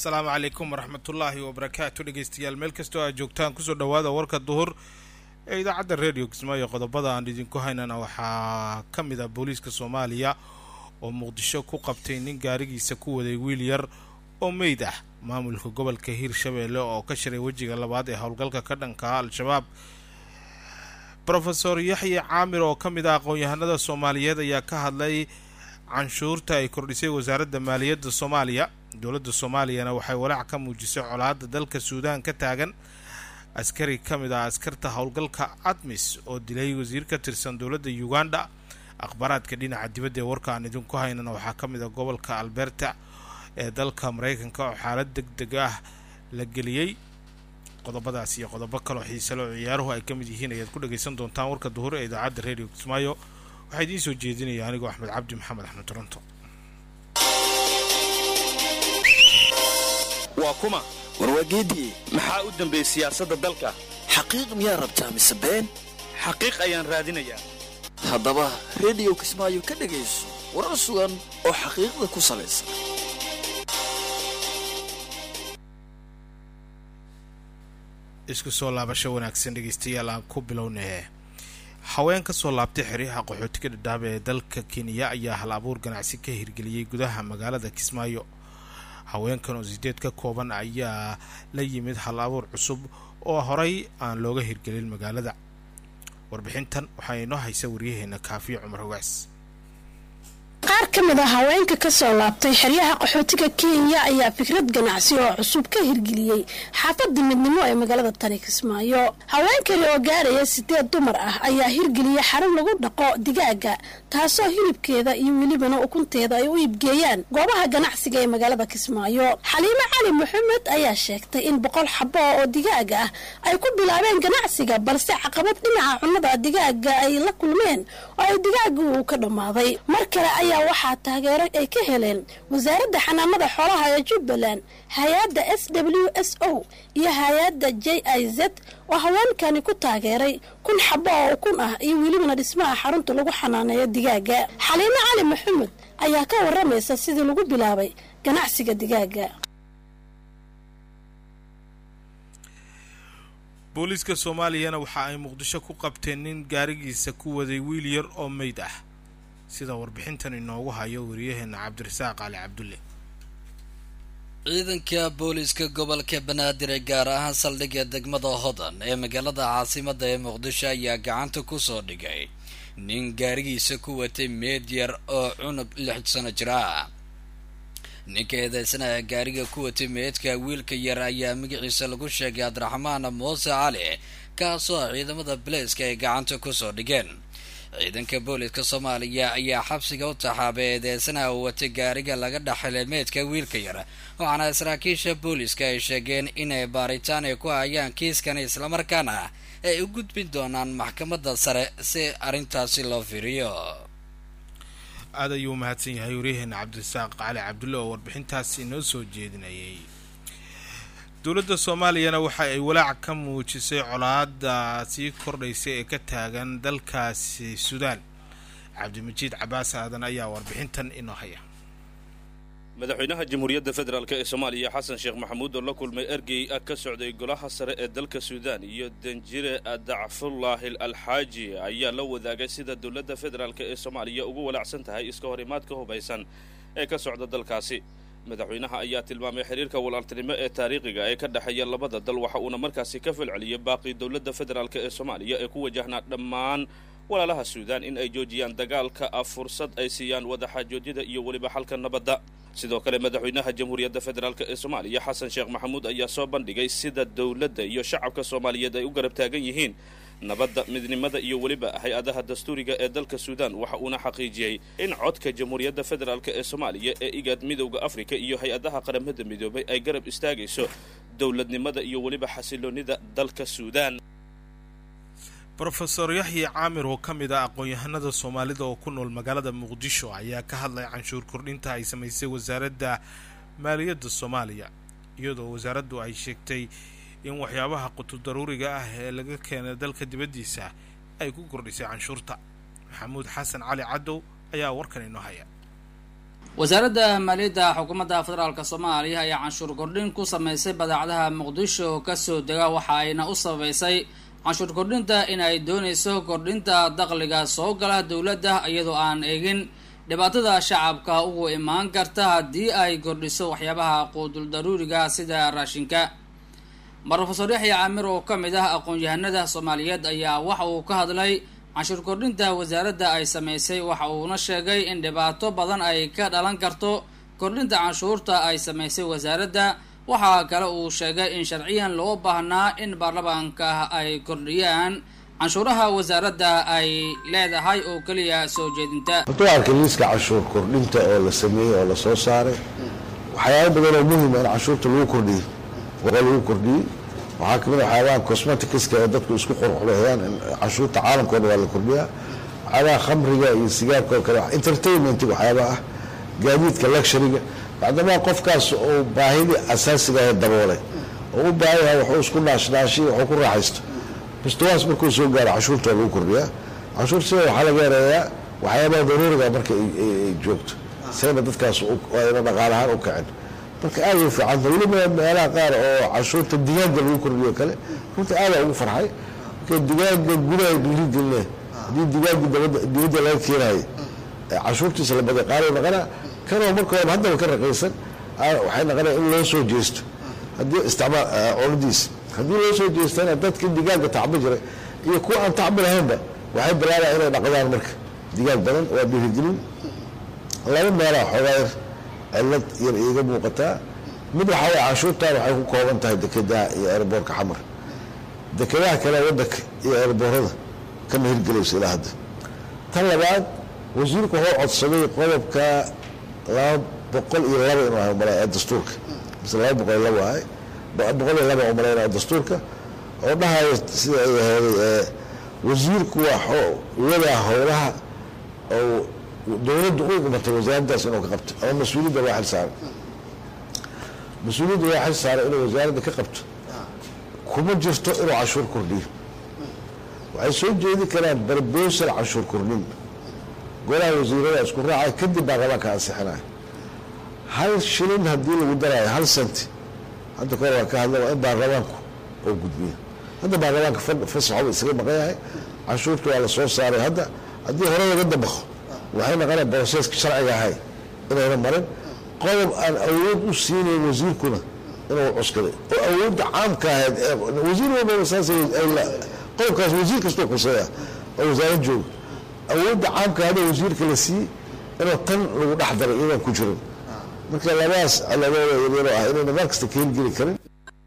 asalaamu calaykum waraxmatullaahi wabarakaatu dhegeystayaal meel kastoo aad joogtaan kusoo dhowaada warka duhur ee idaacadda radio kismaayo qodobada aan idinku haynana waxaa ka mid ah booliiska soomaaliya oo muqdisho ku qabtay nin gaarigiisa ku waday wiil yar oo meyd ah maamulka gobolka hiirshabeelle oo ka shiray wejiga labaad ee howlgalka ka dhanka al-shabaab rofeor yaxye caamir oo ka mid ah aqoon-yahanada soomaaliyeed ayaa ka hadlay canshuurta ay kordhisay wasaaradda maaliyadda soomaaliya dowladda soomaaliyana waxay walaac ka muujisay colaadda dalka suudaan ka taagan askari ka mid ah askarta howlgalka admis oo dilay wasiir ka tirsan dowladda uganda akhbaaraadka dhinaca dibadda ee warka aan idinku haynana waxaa ka mid ah gobolka alberta ee dalka maraykanka oo xaalad deg deg ah la geliyey qodobadaas iyo qodobo kaloo xiisale oo ciyaaruhu ay ka mid yihiin ayaad ku dhagaysan doontaan warka duhur ee idaacadda radio kismaayo waxaa idiin soo jeedinaya anigoo axmed cabdi maxamed axmed toronto waa kuma warwaageedii maxaa u dambeeyey siyaasadda dalka xaqiiq miyaa rabtaa mise been xaqiiq ayaan raadinayaa haddaba rediyo kismaayo ka dhegayso warar sugan oo xaqiiqda ku salaysan isku soo laabasho wanaagsan dhegeystayaal aan ku bilownay haween ka soo laabtay xeryaha qaxootiga dhadhaab ee dalka kenya ayaa hal abuur ganacsi ka hirgeliyey gudaha magaalada kismaayo haweenkan oo sideed ka kooban ayaa la yimid hal abuur cusub oo horay aan looga hirgelin magaalada warbixintan waxaa inoo haysa waryaheena kaafiyo cumar hogaas qaar ka mid a haweenka ka soo laabtay xeryaha qaxootiga kenya ayaa fikrad ganacsi oo cusub ka hirgeliyey xaafadda midnimo ee magaalada tani kismaayo haweenkani oo gaaraya sideed dumar ah ayaa hirgeliyey xarun lagu dhaqo digaaga taasoo hilibkeeda iyo welibana ukunteeda ay u iibgeeyaan goobaha ganacsiga ee magaalada kismaayo xaliimo cali maxamed ayaa sheegtay in boqol xabo oo digaaga ah ay ku bilaabeen ganacsiga balse caqabad dhinaca cunnada digaaga ay la kulmeen oo ay digaaga uu ka dhammaaday mar kale ayaa waxaa taageero ay ka heleen wasaaradda xanaanada xoolaha ee jubbaland hay-adda s w s o iyo hay-adda j i z oo haweenkani ku taageeray kun xabo oo ukun ah iyo welibana dhismaha xarunta lagu xanaaneeyo digaaga xaliimo cali maxamed ayaa ka waramaysa sidii lagu bilaabay ganacsiga digaaga booliiska soomaaliyana waxa ay muqdisho ku qabteen nin gaarigiisa ku waday wiil yar oo meyd ah sida warbixintan inoogu hayo wariyaheena cabdirasaaq cali cabdulle ciidanka booliiska gobolka banaadir ee gaar ahaan saldhigga degmada hodan ee magaalada caasimadda ee muqdisho ayaa gacanta ku soo dhigay nin gaarigiisa ku watay meed yar oo cunug lix sano jir ah ninka eedeysanaha gaariga ku watay meedka wiilka yar ayaa magaciisa lagu sheegay abdiraxmaan muuse cali kaasoo ciidamada baleyska ay gacanta kusoo dhigeen ciidanka booliska soomaaliya ayaa xabsiga u taxaabay eedeysanaha uu watay gaariga laga dhaxilay meedka wiilka yar waxaana saraakiisha booliska ay sheegeen inay baaritaan ay ku hayaan kiiskan islamarkaana ay u gudbin doonaan maxkamadda sare si arrintaasi loo fiiriyo aad ayuu u mahadsan yahay waryaheena cabdirasaaq cali cabdulle oo warbixintaas inoo soo jeedinayay dowladda soomaaliyana waxa ay walaac ka muujisay colaada sii kordhaysa ee ka taagan dalkaasi suudaan cabdimajiid cabaas aadan ayaa warbixintan inoo haya madaxweynaha jamhuuriyadda federaalk ee soomaaliya xasan sheekh maxamuud oo la kulmay ergey ka socday golaha sare ee dalka suudaan iyo danjire dacfullaahi alxaaji ayaa la wadaagay sida dowladda federaalk ee soomaaliya ugu walaacsan tahay iska hor imaadka hubaysan ee ka socda dalkaasi madaxweynaha ayaa tilmaamay xiriirka walaaltinimo ee taariikhiga ee ka dhexeeya labada dal waxa uuna markaasi ka falceliyey baaqii dowladda federaalk ee soomaaliya ee ku wajahnaa dhammaan walaalaha suudaan in ay joojiyaan dagaalka ah fursad ay siiyaan wadaxaajoodyada iyo weliba xalka nabadda sidoo kale madaxweynaha jamhuuriyadda federaalk ee soomaaliya xasan sheekh maxamuud ayaa soo bandhigay sida dowladda iyo shacabka soomaaliyeed ay u garab taagan yihiin nabadda midnimada iyo weliba hay-adaha dastuuriga ee dalka suudaan waxa uuna xaqiijiyey in codka jamhuuriyadda federaalk ee soomaaliya ee igaad midowda afrika iyo hay-adaha qaramada midoobay ay garab istaagayso dowladnimada iyo weliba xasiloonnida dalka suudaan rofeor yaxye caamir oo ka mid ah aqoon-yahanada soomaalida oo ku nool magaalada muqdisho ayaa ka hadlay canshuur kordhinta ay samaysay wasaaradda maaliyadda soomaaliya iyadoo wasaaraddu ay sheegtay in waxyaabaha qutul daruuriga ah ee laga keenay dalka dibaddiisa ay ku kordhisay canshuurta maxamuud xasan cali cadow ayaa warkan inoo haya wasaaradda maaliyadda xukuumadda federaalk soomaaliya ayaa canshuur kordhin ku sameysay badeecadaha muqdisho kasoo dega waxa ayna u sababeysay canshuur kordhinta in ay dooneyso kordhinta dakhliga soo gala dowladda iyadoo aan eegin dhibaatada shacabka ugu imaan karta haddii ay kordhiso waxyaabaha quudul daruuriga sida raashinka rofesor yaxya caamir oo ka mid ah aqoon-yahanada soomaaliyeed ayaa waxa uu ka hadlay canshuur kordhinta wasaaradda ay sameysay waxa uuna sheegay in dhibaato badan ay ka dhalan karto kordhinta canshuurta ay sameysay wasaaradda waxaa kale uu sheegay in sharciyan loo baahnaa in baarlamaanka ay kordhiyaan canshuuraha wasaaradda ay leedahay oo keliya soo jeedinta horta arka liiska canshuur kordhinta oo la sameeyey oo la soo saaray waxyaaba badan oo muhima in canshuurta lagu kordhiyo waa lagu kordhiyey waxaa kamid a waxyaabaha cosmeticska ee dadku isku qurxuleeyaan in canshuurta caalamka o dhan waa la kordhiyaa waxyaabaha khamriga iyo sigaarka oo kale entertainment waxyaabaha ah gaadiidka luxuryga bacdamaa qofkaas uu baahidii asaasiga ee daboolay oo u baahan yahay wuxuu isku naashnaashiy wuxuu ku raaxaysto mustawaas markuu soo gaaro canshuurta waa lagu kordhiyaa canshuur sida waxaa laga yareeyaa waxyaabaha daruuriga marka ay joogto sayna dadkaas ayna dhaqaalahaan u kacin marka aad u fiicanta weliba meelaha qaar oo canshuurta digaaga lagu kordhiyo kale runta aadaa ugu farxay marka digaaga gudaha dhiirigeline haddii digaaga dibadda laga keenayo canshuurtiisa la baday qaali naqana kanoo marka horeba haddaba ka raqiisan waxay naqanaya in loo soo jeesto haddii isticmaal cunadiisa haddii loo soo jeestana dadkii digaaga tacbi jiray iyo kuwa aan tacbi lahaynba waxay bilaabaa inay dhaqdaan marka digaag badan waa dhiirigelin laba meelaa xoogaa yar cilad yar iiga muuqataa mid waxaa way canshuurtan waxay ku kooban tahay dekedaha iyo airboorka xamar dekedaha kale wadanka iyo airboorada kama hirgelayso ilaa hadda tan labaad wasiirku wuxuu codsaday qodobka laba boqol iyo laba inuu ahay umaleyn ee dastuurka mise laba boqol iyo laba ahay boqol iyo laba umaleyn ee dastuurka oo dhahayo sida ay aheeday wasiirku waa wadaa howlaha oo dowladda u imatay wasaaraddaas inuu ka qabto ama mas-uuliyadda waa xil saaray mas-uuliyadda waa xil saaray inuu wasaaradda ka qabto kuma jirto inuu canshuur kordhiyo waxay soo jeedi karaan barbosal canshuur kordhin golaha wasiirada isku raacay kadib baarlamaanka ansixinaya hal shilin haddii lagu daraayo hal senti hadda kahor waa ka hadla waa in baarlamaanku oo gudbiya hadda baarlamaanka fasaxoba isaga maqan yahay canshuurta waa la soo saaray hadda haddii hore laga dabaqo waxay naqonaya broseska sharciga ahay inayna marin qodob aan awood u siinayn wasiirkuna inuu cuskaday oo awoodda caamka ahayd wasiir walbaba saas qodobkaas wasiir kastoo kuseeya oo wasaarad jooga awoodda caamka hada wasiirka la siiyey inuu tan lagu dhex daray iyadaan ku jirin marka labadaas ciladooda yaryaroo ah inayna mar kasta ka hirgeli karin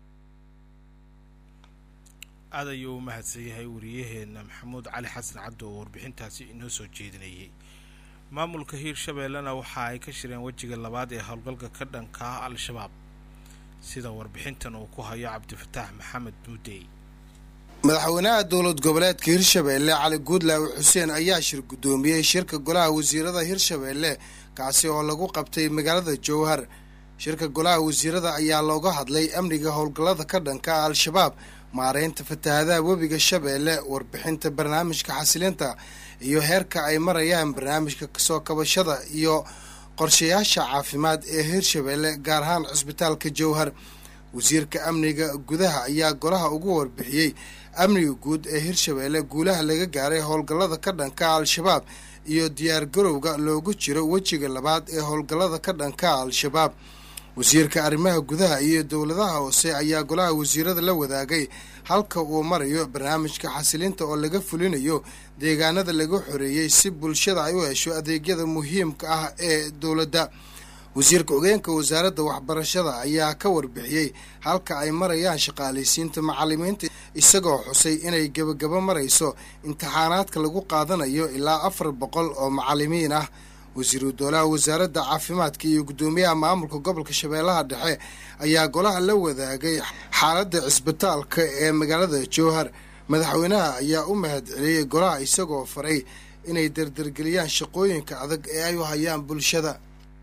aad ayuu u mahadsan yahay wariyaheena maxamuud cali xasan cabdi oo warbixintaasi inoo soo jeedinayay maamulka hiirshabeellena waxa ay ka shireen wejiga labaad ee howlgalka ka dhanka ah al-shabaab sida warbixintan uu ku hayo cabdifataax maxamed buudey madaxweynaha dowlad goboleedka hirshabeelle cali guudlaawe xuseen ayaa shir guddoomiyey shirka golaha wasiirada hirshabeelle kaasi oo lagu qabtay magaalada jowhar shirka golaha wasiirada ayaa looga hadlay amniga howlgallada ka dhanka ah al-shabaab maareynta fatahaadaha webiga shabeelle warbixinta barnaamijka xasilinta iyo heerka ay marayaan barnaamijka kasoo kabashada iyo qorshayaasha caafimaad ee hirshabeelle gaar ahaan cisbitaalka jowhar wasiirka amniga gudaha ayaa golaha ugu warbixiyey amniga guud ee hirshabeelle guulaha laga gaaray howlgallada ka dhanka al-shabaab iyo diyaar garowga loogu jiro wejiga labaad ee howlgallada ka dhanka al-shabaab wasiirka arrimaha gudaha iyo dowladaha hoose ayaa golaha wasiirada la wadaagay halka uu marayo barnaamijka xasilinta oo laga fulinayo deegaanada laga xoreeyey si bulshada ay u hesho adeegyada muhiimka ah ee dowladda wasiirka ogeenka wasaaradda waxbarashada ayaa ka warbixiyey halka ay marayaan shaqaalaysiinta macalimiinta isagoo xusay inay gebagabo marayso imtixaanaadka lagu qaadanayo ilaa afar boqol oo macalimiin ah wasiiru doolaha wasaaradda caafimaadka iyo guddoomiyaha maamulka gobolka shabeellaha dhexe ayaa golaha la wadaagay xaaladda cisbitaalka ee magaalada jowhar madaxweynaha ayaa u mahad celiyey golaha isagoo faray inay dardargeliyaan shaqooyinka adag ee ay u hayaan bulshada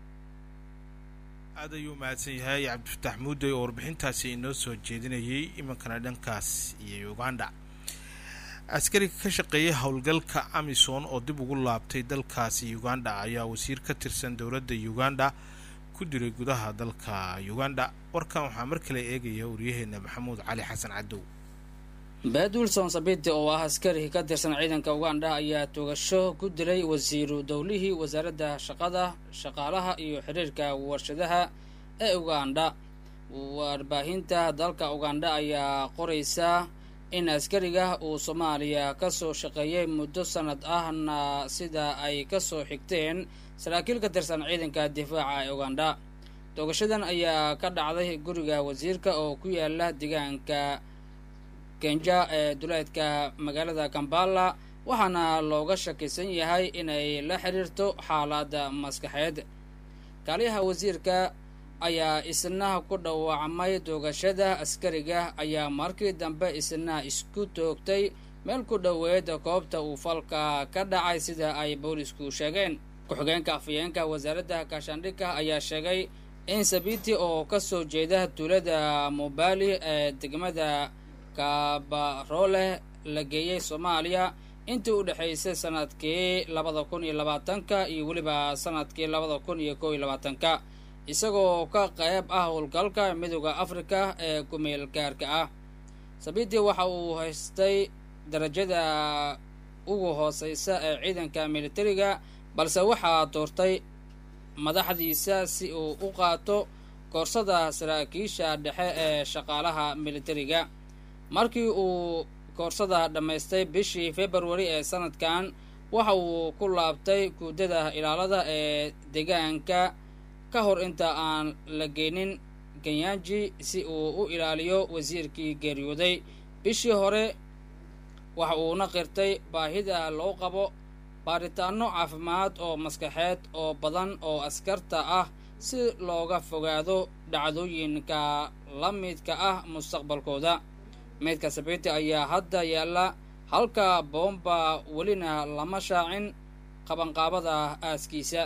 aad ayuu mahadsan yahay cabdifataax muudey oo warbixintaasi inoo soo jeedinayay iminkana dhankaas iyo uganda askariga ka shaqeeyay howlgalka amisom oo dib ugu laabtay dalkaasi uganda ayaa wasiir ka tirsan dowladda uganda ku diray gudaha dalka uganda warkan waxaa mar kale eegaya waryaheena maxamuud cali xasan cadow beed wilson sabiti oo ah askari ka tirsan ciidanka uganda ayaa toogasho ku dilay wasiiru dowlihii wasaaradda shaqada shaqaalaha iyo xiriirka warshadaha ee uganda warbaahinta dalka uganda ayaa qoraysa in askariga uu soomaaliya ka soo shaqeeyay muddo sanad ahna sida ay ka soo xigteen saraakiil ka tirsan ciidanka difaaca ee uganda toogashadan ayaa ka dhacday guriga wasiirka oo ku yaala deegaanka kenja ee duleedka magaalada kambala waxaana looga shakisan yahay inay la xiriirto xaaladda maskaxeed kaaliyaha wasiirka ayaa isna ku dhawaacmay toogashada askariga ayaa markii dambe isna isku toogtay meel ku dhoweed koobta uu falka ka dhacay sida ay boolisku sheegeen ku-xigeenka afhayeenka wasaaradda kaashaandhigka ayaa sheegay in sabiti oo ka soo jeeda tuulada mobali ee degmada kabarole la geeyey soomaaliya intii u dhexaysay sanadkii labada kun iyo labaatanka iyo weliba sanadkii labada kun iyo kow iyo labaatanka isagoo ka qayb ah howlgalka midooda afrika ee kumeel gaarka ah sabiti waxa uu haystay darajada ugu hooseysa ee ciidanka militariga balse waxaa doortay madaxdiisa si uu u qaato koorsada saraakiisha dhexe ee shaqaalaha militariga markii uu koorsada dhammaystay bishii februari ee sanadkan waxa uu ku laabtay guudada ilaalada ee deegaanka ka hor inta aan la geenin ganyaanji si uu u ilaaliyo wasiirkii geeriyooday bishii hore waxa uuna qirtay baahida loo qabo baaritaano caafimaad oo maskaxeed oo badan oo askarta ah si looga fogaado dhacdooyinka la midka ah mustaqbalkooda meydka sabiti ayaa hadda yaalla halka boomba welina lama shaacin qabanqaabada aaskiisa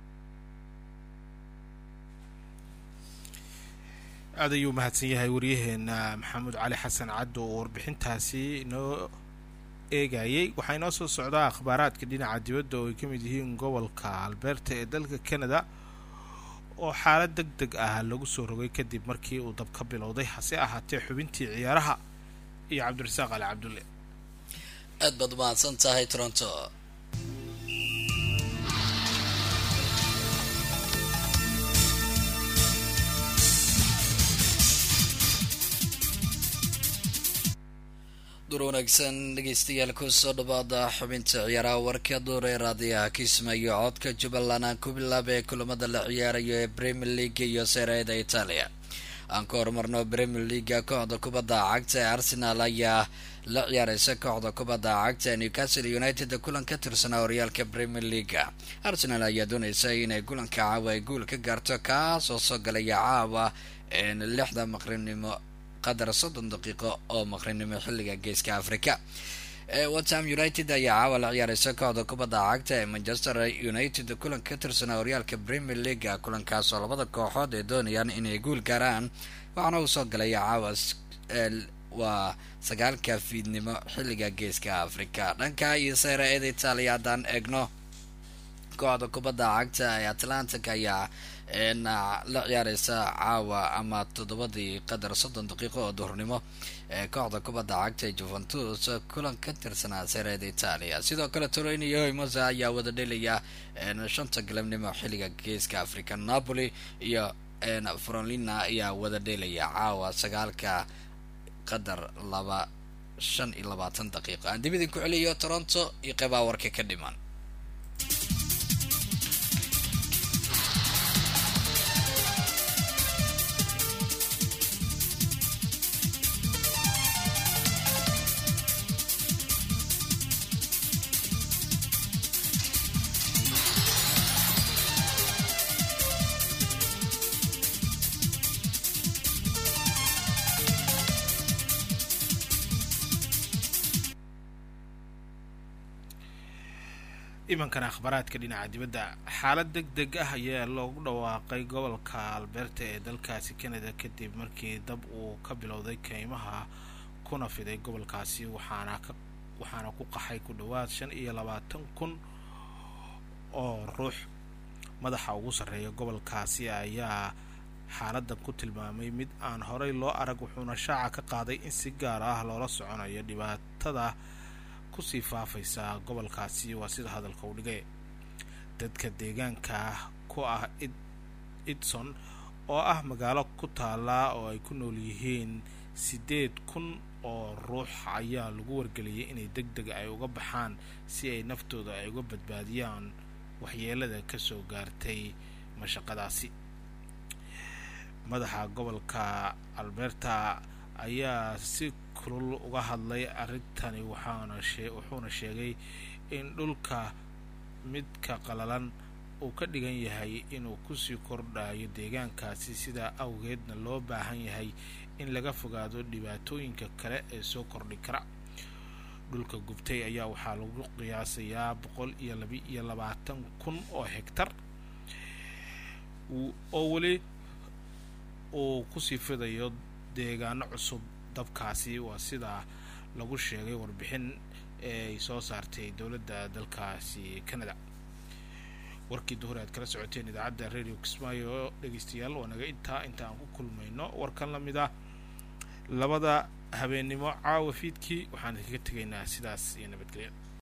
aad ayuu mahadsan yahay waryaheena maxamuud cali xasan caddo oo warbixintaasi inoo eegayay waxaa inoo soo socdaa akhbaaraadka dhinaca dibadda oo ay ka mid yihiin gobolka alberta ee dalka canada oo xaalad deg deg ah lagu soo rogay kadib markii uu dab ka bilowday hase ahaatee xubintii ciyaaraha iyo cabdirasaaq ali cabdulle aad baad mahadsan tahay toronto dur wanaagsan dhegeystayaal kusoo dhawaada xubinta ciyaaraha warka duur ee raadiyaha kismaayo codka jubbaland aan ku bilaabay kulamada la ciyaarayo ee premier league iyo sereeda itaaliya aan ka horumarno premier leaga kooxda kubadda cagta ee arsenal ayaa la ciyaareysa kooxda kubadda cagta ee newcastle united kulan ka tirsanaa horyaalka premier leaga arsenal ayaa dooneysa inay kulanka caawa ay guul ka gaarto kaasoo soo galaya caawa lixda maqrinimo qadar soddon daqiiqo oo maqrinimo xilliga geeska africa watham united ayaa caawa la ciyaareysa kooxda kubadda cagta ee manchester united kulan ka tirsanaa horyaalka premier leaga kulankaasoo labada kooxood ay doonayaan inay guul gaaraan waxaana uu soo galaya caawa waa sagaalka fiidnimo xilliga geeska africa dhanka iyo seera eeda itaaliya haddaan eegno kooxda kubadda cagta ee atlantic ayaa la ciyaareysa caawa ama toddobadii qadar soddon daqiiqo oo duhurnimo ee kooxda kubadda cagta ee juventus kulan ka tirsanaa sereeda itaaliya sidoo kale torino iyo hoymosa ayaa wada dhelaya shanta galabnimo xilliga geeska africa napoli iyo fronlina ayaa wada dhelaya caawa sagaalka qadar laba shan iyo labaatan daqiiqo aan dib idinku celiyo toronto iyo qeybaa warka ka dhiman imankana akhbaaraadka dhinaca dibadda xaalad deg deg ah ayaa loogu dhawaaqay gobolka alberta ee dalkaasi canada kadib markii dab uu ka bilowday keymaha kuna fiday gobolkaasi waxaana waxaana ku qaxay ku dhowaad shan iyo labaatan kun oo ruux madaxa ugu sarreeya gobolkaasi ayaa xaaladan ku tilmaamay mid aan horey loo arag wuxuuna shaaca ka qaaday in si gaar ah loola soconayo dhibaatada kusii faafaysa gobolkaasi waa sida hadalka u dhigay dadka deegaanka ku ah idson oo ah magaalo ku taala oo ay ku nool yihiin siddeed kun oo ruux ayaa lagu wargeliyay inay deg deg ay uga baxaan si ay naftooda ay uga badbaadiyaan waxyeelada ka soo gaartay mashaqadaasi madaxa gobolka alberta ayaa si kulul uga hadlay arrintani waxaana wuxuuna sheegay in dhulka midka qalalan uu ka dhigan yahay inuu kusii kordhayo deegaankaasi sidaa awgeedna loo baahan yahay in laga fogaado dhibaatooyinka kale ee soo kordhi kara dhulka gubtay ayaa waxaa lagu qiyaasayaa boqol iyo laba iyo labaatan kun oo hegtar oo weli uu kusii fidayo deegaano cusub dabkaasi waa sidaa lagu sheegay warbixin ee ay soo saartay dowladda dalkaasi canada warkii duhur aad kala socoteen idaacadda radio kismaayo dhegeystayaal waa naga intaa inta aan ku kulmayno warkan lamid ah labada habeennimo caawa fiidkii waxaan idinkaga tegaynaa sidaas iyo nabadgelya